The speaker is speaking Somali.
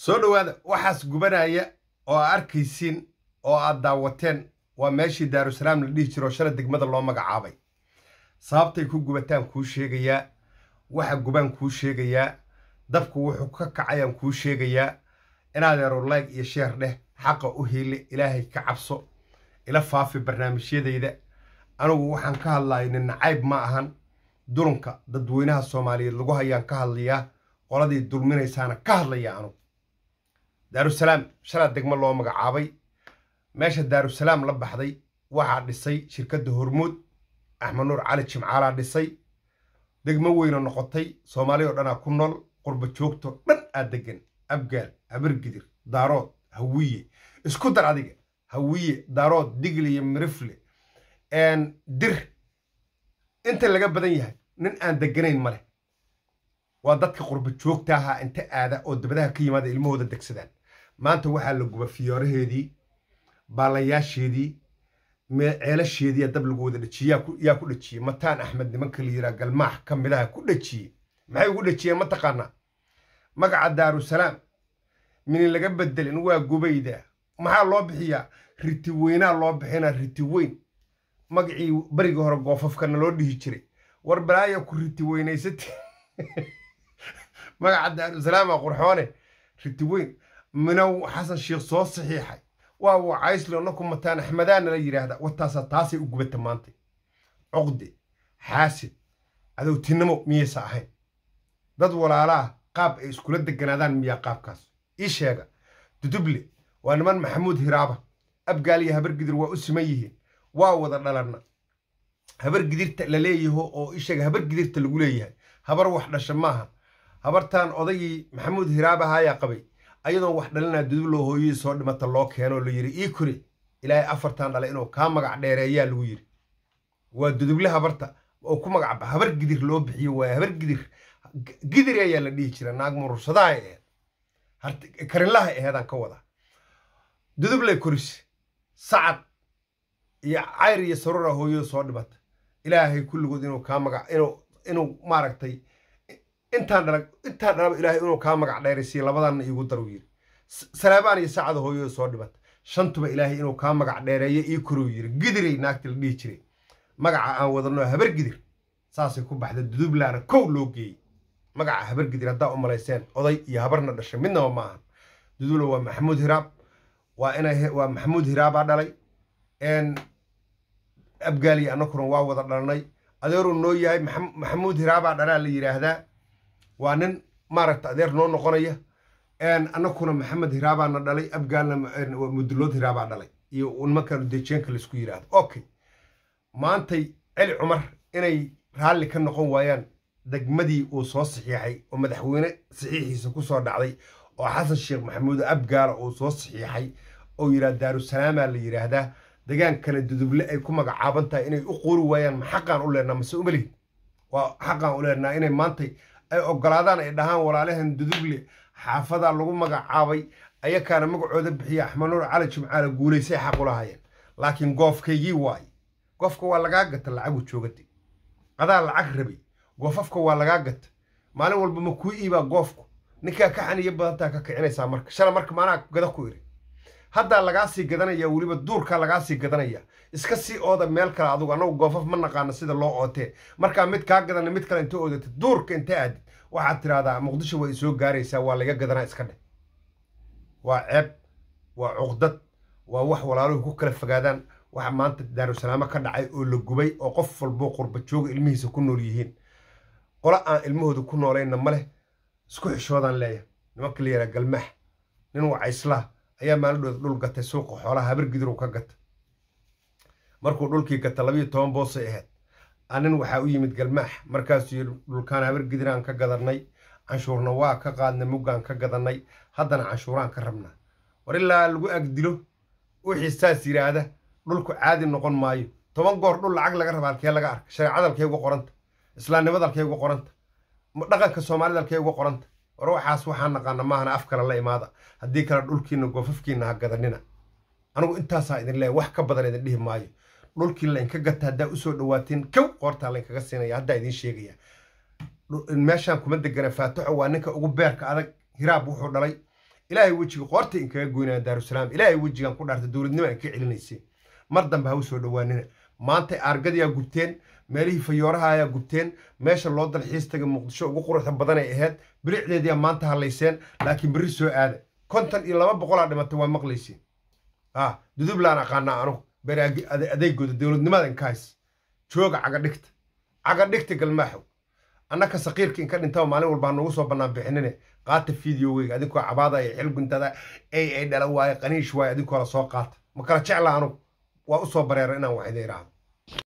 soo dhowaada waxaas gubanaya oo aa arkaysiin oo aad daawateen waa meeshii daarusalaam la dhihi jiro shala degmada loo magacaabay sababtay ku gubataan kuu sheegayaa waxa gubaan kuu sheegayaa dabku wuxuu ka kacayaan kuu sheegayaa inaadeero layg iyo sheer dheh xaqa u hiile ilaahay ka cabso ila faafi barnaamijyadayda anugu waxaan ka hadlayo nin nacayb ma ahan dulunka dadweynaha soomaaliyeed lagu hayaan ka hadlayaa qoladii dulminaysaana ka hadlaya anugu daarusalaam shalaa degmo loo magacaabay meesha daarusalaam la baxday waxaa dhisay shirkadda hormuud axmed nuur cali jimcaalaa dhisay degmo weyna noqotay soomaali oo dhanaa ku nool qurba joogto dhan aa degan abgaal habargidir daarood hawiye isku dar adiga hawiye daarood digle iyo mirifle dir inta laga badan yahay nin aan deganayn ma leh waa dadka qurba joogta ahaa inta aada oo dabadaha ka yimaada ilmahooda degsadaan maanta waxaa la guba fiyooraheedii baalayaasheedii ceelasheedii dab lagu wada dhejiyey yaa ku dhejiyey mataan axmed nimanka la yiraa galmaax ka midaha ku dhejiyey maxay ugu dhejiyeen ma taqaanaa magaca daarusalaam minin laga bedelin waa gubayda maxaa loo bixiyaa riti weynaa loo bixinaa riti weyn magacii barigii hore goofafkana loo dhihi jiray war balaaya ku riti weynaysati magaca daarusalaama qurxoone riti weyn minow xasan sheikh soo saxiixay waa wacaysle naku mataan axmadaana la yidhaahda wataasa taasay u gubata maanta cuqde xaasid cadowtinimo miyaysa ahayn dad walaalaa qaab ay iskula deganaadaan miyaa qaabkaas ii sheega duduble waa niman maxamuud hiraaba abgaal iyo habargidir waa u siman yihiin waa wada dhalanna habar gidirta la leeyaho oo isheega habar gidirta lagu leeyahay habar wax dhasha maaha habartan odagii maxamuud hiraaba haayaa qabay ayadoon wax dhalinaa dudubloo hooyadii soo dhimata loo keenoo la yidhi ii kuri ilaahay afartan dhalay inuu kaa magac dheereeyaa lagu yidhi waa duduble habarta oo ku magac habar gidir loo bixiyo waa habar gidir gidir ayaa la dhihi jira naag murursadaha aheed karinlaha aheedaan ka wadaa dudubley koris sacad iyo cayr iyo sarura hooyada soo dhimata ilaahay kulligood inuu kaa magac inuu inuu maaragtay intaan dhala intaan dhalaba ilaahay inuu kaa magac dheeraysiiyo labadanna iigu daruu yidhi salaabaan iyo saacada hooyada soo dhimata shantuba ilaahay inuu kaa magac dheereeyo ii koruu yidhi gidiray naagta la dhihi jiray magaca aan wadano habar gidir saasay ku baxda dudublaana kow loo geeyey magaca habar gidir haddaa u malayseen oday iyo habarna dhashay midnaba ma ahan dudubla waa maxamuud hiraab waa ina waa maxamuud hiraabaa dhalay abgaaliya annakuna waa wada dhalnay adeeruu noo yahay maxamuud hiraabaa dhalaa la yidhaahdaa waa nin maaragta adeer noo noqonaya annakuna maxamed hiraabaana dhalay abgaalna mudulood hiraabaa dhalay iyo nimankan dejeenka laisku yidhaahdo okay maantay celi cumar inay raalli ka noqon waayaan degmadii uu soo saxiixay oo madaxweyne saxiixiisa ku soo dhacday oo xasan sheekh maxamuud abgaala uu soo saxiixay oo yidhaha daarusalaamaa la yidhaahdaa degaankana duduble ay ku magacaaban tahay inay u quuri waayaan ma xaqaan u leenaa mase umalihin waa xaqaan u leenaa inay maantay ay ogolaadaan ay dhahaan walaalahan duduble xaafadaa lagu magacaabay ayakaana magacooda bixiya axmed nuur cali jimcaale guulaysay xaq ulahaayeen laakiin goofkaygii waaye goofka waa lagaa gata lacagu joogata adaa lacag rabay goofafka waa lagaa gata maalin walba ma kuu iibaa goofku ninkaa ka xaniyo badantaa ka kicinaysaa marka shala marka maanaa gada ku iri haddaa lagaa sii gadanaya weliba duurkaa lagaa sii gadanaya iska sii ooda meel kale adugu annagu goofaf ma naqaano sida loo ootee markaa mid kaa gadana mid kale inta oodatid duurka inta aadid waxaad tidhaahdaa muqdisho way soo gaaraysaa waa laga gadanaa iska dheh waa ceeb waa cuqdad waa wax walaaluhu ku kala fogaadaan waxa maanta daarusalaamo ka dhacay oo la gubay oo qof walboo qurba jooga ilmihiisa ku nool yihiin qolo aan ilmahooda ku noolayna ma leh isku xishoodaan leeyahay nimanka la yaraa galmaax nin wacayslaa ayaa maalidhooda dhul gatay suuqa xoolaha habargidir uu ka gata markuu dhulkii gata labiyo toban boosay ahayd anin waxaa u yimid galmaax markaasuu yidhi dhulkaan habargidiraan ka gadanay canshuurna waa ka qaadnay muggaan ka gadanay haddana canshuuraan ka rabnaa war ilaa lagu agdilo wixii saas yidhaahda dhulku caadi noqon maayo toban goor dhul lacag laga raba halkee laga arka shareecadalkee uga qoranta islaamnimadalkee uga qoranta dhaqanka soomaalidalkee uga qoranta war waxaas waxaan naqaana maahana af kale la imaada haddii kale dhulkiina goofafkiina ha gadanina anigu intaasaa idin leeya wax ka badan idin dhihi maayo dhulkii laynka gata haddaa usoo dhawaateen kow qoortaa laynkaga siinaya haddaa idiin sheegaya meeshaan kuma degana faataxo waa ninka ugu beerka adag hiraab wuxuu dhalay ilaahay wejiga qoorta inkaga goynaya daarusalaam ilaahay wejigaan ku dhaarta dowladnimo aan ka celinaysay mar dambe ha u soo dhowaanina maanta aargadiyaa gubteen meelihii fayooraha ayaa gubteen meesha loo dalxiis taga muqdisho ugu quruxda badan ay ahayd bilicdeediyaa maanta hadlayseen laakiin berri soo aada konton iyo laba boqolaa dhimatay waa maqlayseen ah dudublaan aqaanaa anugu beri adeegooda dowladnimadan kahays jooga cagadhigta cagadhigta galmaaxow annaka saqiirka inka dhintaba maalin walbaa noogu soo bannaan bixinine qaata fideoweyga adinkoo cabaada iyo xilguntada ay ay dhala waaye qaniish waaye adinkoo la soo qaata ma kala jecla anugu waa u soo bareera inaan wax idin idhaahdo